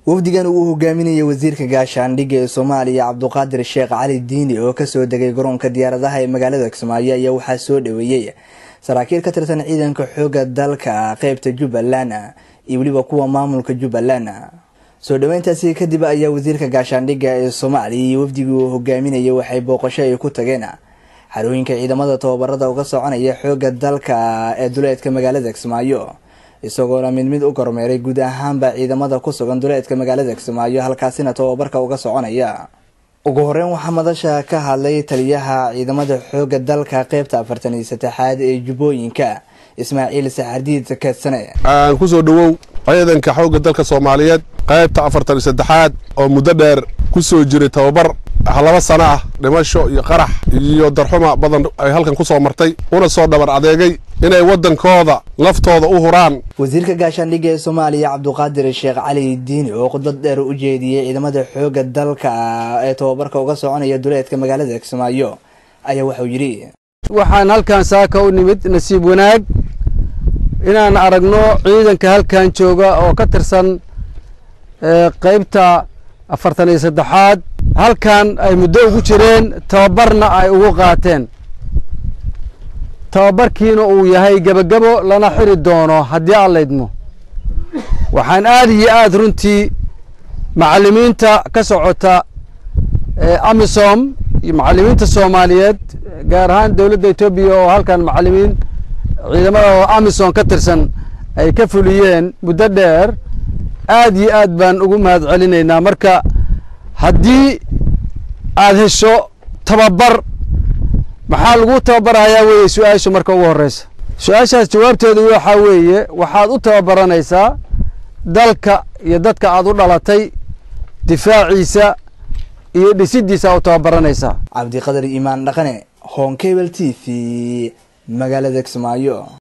wafdigan uu hogaaminayay wasiirka gaashaandhigga ee soomaaliya cabduqaadir sheekh cali diini oo kasoo degay garoonka diyaaradaha ee magaalada kismaayo ayaa waxaa soo dhaweeyey saraakiil ka tirsan ciidanka xooga dalka qeybta jubbaland iyo weliba kuwa maamulka jubbaland soo dhaweyntaasi kadib ayaa wasiirka gaashaandhigga ee soomaaliya iyo wafdigii uu hogaaminayay waxay booqasho ay ku tageen xarooyinka ciidamada tababarada uga soconaya xooga dalka ee duleedka magaalada kismaayo isagoona mid mid u kormeeray guud ahaanba ciidamada ku sugan duleedka magaalada kismaayo halkaasina tababarka uga soconaya ugu horeyn waxaa madasha ka hadlay taliyaha ciidamada xooga dalka qeybta afartan iyo saddexaad ee jubbooyinka ismaaciil saxardiid keedsane aan kusoo dhowow ciidanka xoogga dalka soomaaliyeed qaybta afartan iyo saddexaad oo muddo dheer ku soo jiray tababar laba sano ah dhimasho iyo qarax iyo darxuma badan ay halkan ku soo martay una soo dhabar adeegay inay waddankooda laftooda u huraan wasiirka gaashaandhigga ee soomaaliya cabduqaadir sheekh cali diini oo khudbad dheer u jeediyey ciidamada xooga dalka ee tababarka uga soconaya duleedka magaalada kismaayo ayaa wuxuu yidhi waxaan halkan saaka u nimid nasiib wanaag inaan aragno ciidanka halkan jooga oo ka tirsan qaybta afartan iyo saddexaad halkan ay muddo ugu jireen tababarna ay ugu qaateen tababarkiina uu yahay gebagabo lana xiri doono haddii aan laydmo waxaan aad iyo aad runtii macallimiinta ka socota amisom iyo macallimiinta soomaaliyeed gaar ahaan dowladda etoobiya oo halkan macallimiin ciidamada amisom ka tirsan ay ka fuliyeen muddo dheer aad iyo aad baan ugu mahad celinaynaa marka haddii aad hesho tababar maxaa lagu tababarayaa weeye su-aashu marka ugu horreysa su-aashaas jawaabteedu waxaa weeye waxaad u tababaranaysaa dalka iyo dadka aad u dhalatay difaaciisa iyo dhisiddiisa u tababaranaysaa cabdiqadar iimaan dhaqane honkebel t v magaalada kismaayo